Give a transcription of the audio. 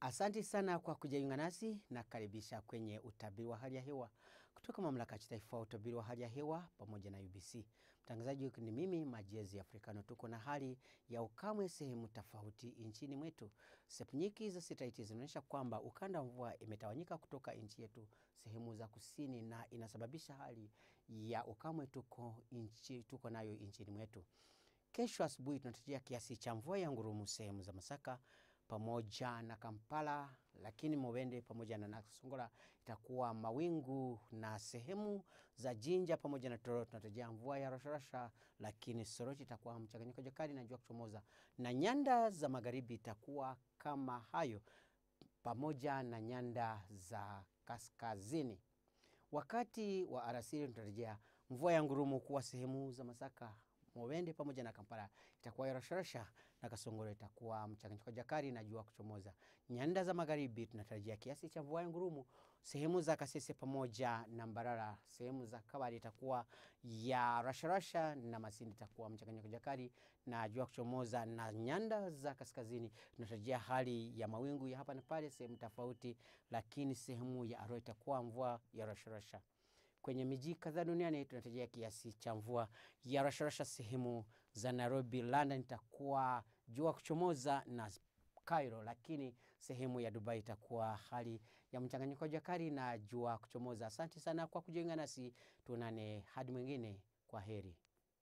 Asante sana kwa kujiunga nasi na karibisha kwenye utabiri wa hali ya hewa kutoka mamlaka ya kitaifa ya utabiri wa hali ya hewa pamoja na UBC. Mtangazaji ni mimi Majezi Afrikano. Tuko na hali ya ukame sehemu tofauti nchini mwetu. Sepu nyingi za satelaiti zinaonyesha kwamba ukanda wa mvua imetawanyika kutoka nchi yetu sehemu za kusini, na inasababisha hali ya ukame tuko, inchi, tuko nayo nchini mwetu. Kesho asubuhi tunatarajia kiasi cha mvua ya ngurumu sehemu za Masaka pamoja na Kampala, lakini Mubende pamoja na Nakasongola itakuwa mawingu, na sehemu za Jinja pamoja na Tororo tunatarajia mvua ya rasharasha, lakini Soroti itakuwa mchanganyiko jakali na jua kuchomoza, na nyanda za magharibi itakuwa kama hayo pamoja na nyanda za kaskazini. Wakati wa alasiri tunatarajia mvua ya ngurumu kuwa sehemu za Masaka Mubende pamoja na Kampala itakuwa ya rasharasha na Kasongoro itakuwa mchanganyiko jakari na jua kuchomoza. Nyanda za magharibi tunatarajia kiasi cha mvua ya ngurumu sehemu za Kasese pamoja na Mbarara. Sehemu za Kabale itakuwa ya rasharasha na Masindi itakuwa mchanganyiko jakari na jua kuchomoza, na nyanda za kaskazini tunatarajia hali ya mawingu ya hapa na pale sehemu tofauti, lakini sehemu ya Arua itakuwa mvua ya rasharasha. Kwenye miji kadhaa duniani tunatarajia kiasi cha mvua ya rasharasha. Sehemu za Nairobi, London itakuwa jua kuchomoza na Cairo, lakini sehemu ya Dubai itakuwa hali ya mchanganyiko jakari na jua kuchomoza. Asante sana kwa kujiunga nasi, tuonane hadi mwingine. Kwa heri.